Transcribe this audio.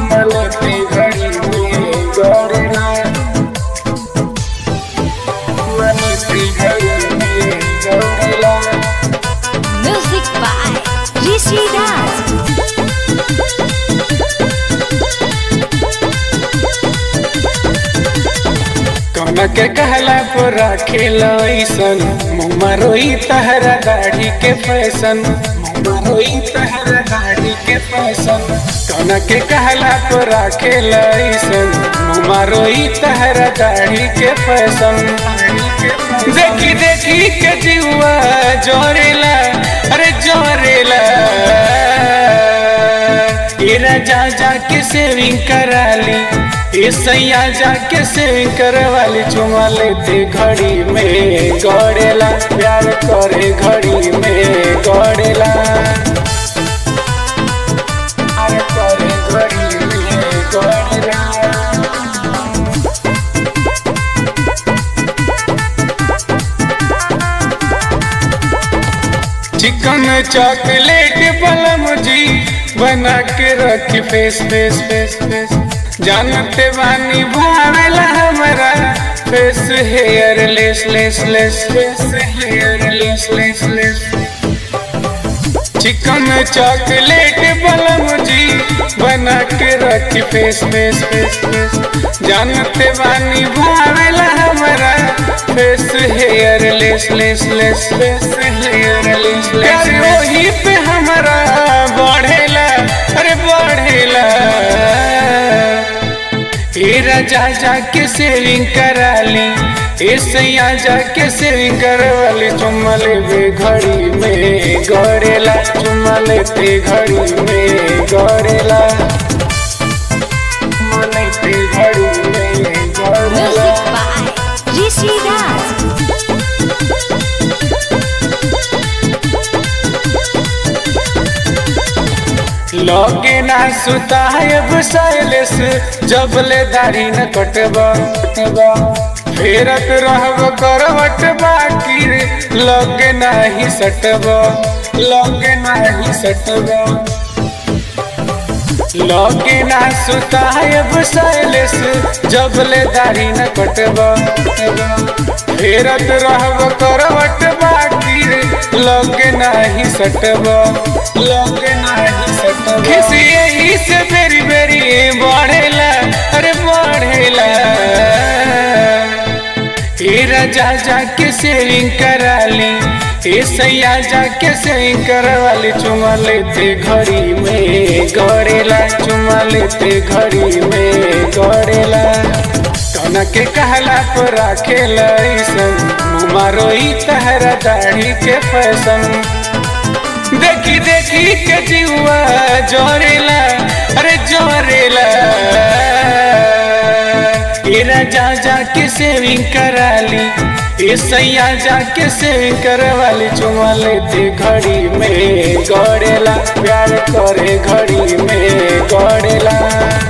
चुमलते घड़ी में गड़ेला चुमलते घड़ी में गड़ेला Music by Rishi Raj. कौन के कहला पर राखेल ऐसन मुँह रोई तहरा दाढ़ी के फैशन मुँह रोई तहरा दाढ़ी के फैशन कौन के कहला पर राखेल ऐसन मुँह रोई तहरा दाढ़ी के फैशन देखी देखी के जीवा जोरेला अरे जोरेला इरा जा जा के सेविंग करा ली ये सैया जा के सेविंग करवाली चुमा लेते घड़ी में गड़ेला प्यार करे घड़ी में गड़ेला प्यार करे घड़ी में गड़ेला चिकन चॉकलेट बलम जी बना के रखी फेस फेस फेस फेस जानते बानी भावेला हमारा face hair less less less face hair less less less chicken chocolate बलम जी बना के रखी फेस फेस फेस फेस जानते बानी भावेला हमारा face hair less less less face hair less less वही पे हमारा बढ़ेला अरे बढ़ेला ए राजा जा के सेविंग करा ली ए सैया जा के सेविंग करवाली चुम्मा लेबे घड़ी में गड़ेला चुम्मा लेते घड़ी में गड़ेला चुम्मा लेते घड़ी में गड़ेला Music by Rishi Raj. लगे ना सुतायब साइलेस जब ले दाढ़ी न कटबा फेरत रहब करवट बाकी रे लगे नाही सटब लगे नाही सटब लगे ना सुतायब साइलेस जब ले दाढ़ी न कटब फेरत रहब करवट बाकी रे लगे नाही सटब लगे नाही सटब खिसी यही से बेरी बेरी बढ़ेला अरे बढ़ेला ए राजा जा के सेविंग करा ली ए सैया जा के सेविंग करवाली चुमा लेते घड़ी में गड़ेला चुमा लेते घड़ी में गड़ेला कौन के कहला पर राखेला ऐसन मुँह रोई तहरा दाढ़ी के फैशन देखी देखी के जीवा जोरेला अरे जोरेला इरा जा जा के सेविंग करा ली ए सैया जा के सेविंग करवाली चुमा लेते घड़ी में गड़ेला प्यार करे घड़ी में गड़ेला